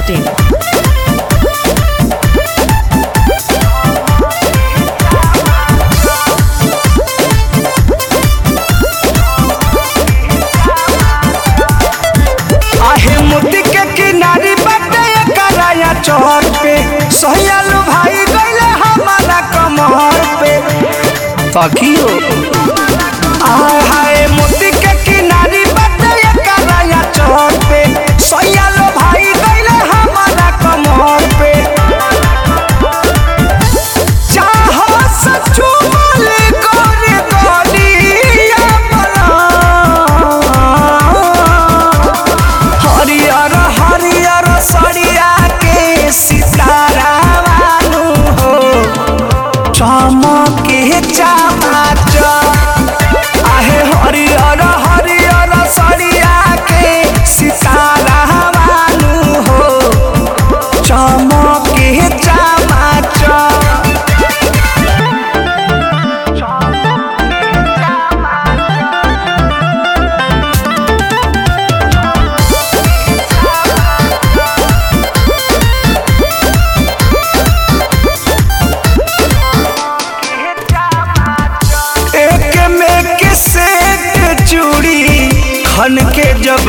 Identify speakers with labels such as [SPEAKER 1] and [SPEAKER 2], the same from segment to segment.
[SPEAKER 1] masti.in.
[SPEAKER 2] आहे मोती के किनारी बाटे कराया चौर पे सोहयालू भाई गईले हमारा कमर पे तकियो आय हाय मोती के किनारी बाटे कराया चौर पे सोहयालू भाई गईले हमारा कमर पे चाहो सचू मले गोरे गोलिया बना हरियर हरियर सड़िया के सितारा वालू हो चमके चमाच आहे हरियर हरियर सड़िया के सितारा वालू हो चमके चमाच एक में के सेट चूड़ी खन के जब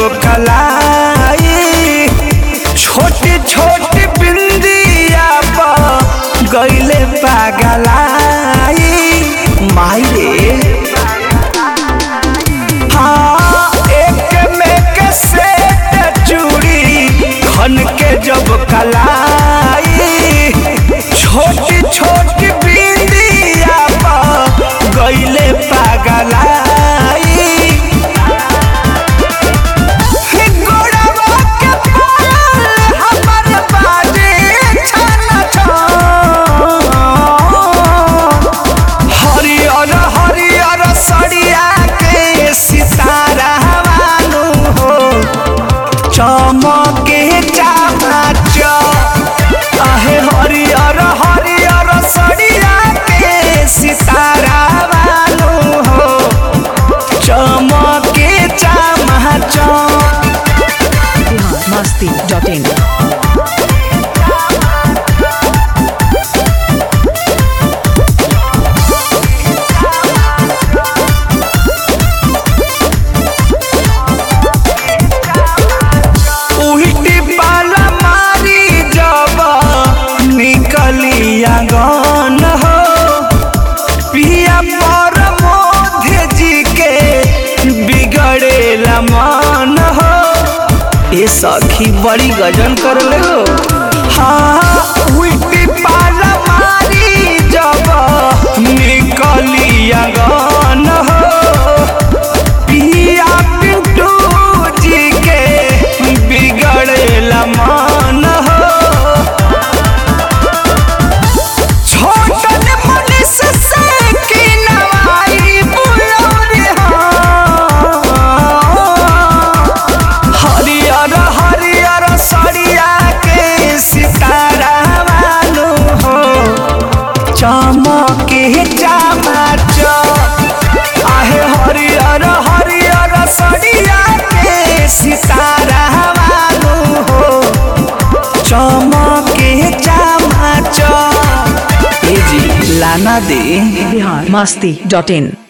[SPEAKER 2] कलाई छोटी छोटी बिंदिया पर गईले पागलाई माई रे हाँ एक में के सेट चूड़ी खन के जब कलाई छोटी छोटी बिंदिया पर गईले पागलाई गोड़वा के पायल हमर बाजे छन छन। हरियर हरियर सड़िया के सितारा वालू हो चमके चमाच आहे हरियर हरियर सड़िया के सितारा वालू हो चमके चमाच
[SPEAKER 1] Bihar masti.in.
[SPEAKER 2] उल्टी पाला मारी जब निकली आंगन हो पिया पर मोधे जी के बिगड़ेला मन हो ये सखी बड़ी गजन कर ले हो हाँ उल्टी पाला मारी जब निकली आंगन हो पिया पिंटू जी के बिगड़ेला मन हो छोटन मनुष्य से की नवाई बुलौरी हो हरियर हरियर सड़िया के सितारा वालू हो चमके चमाच आहे हरियर हरियर सड़िया के सितारा वालू हो चमके चमाच ए जी लाना दे
[SPEAKER 1] Bihar masti.in.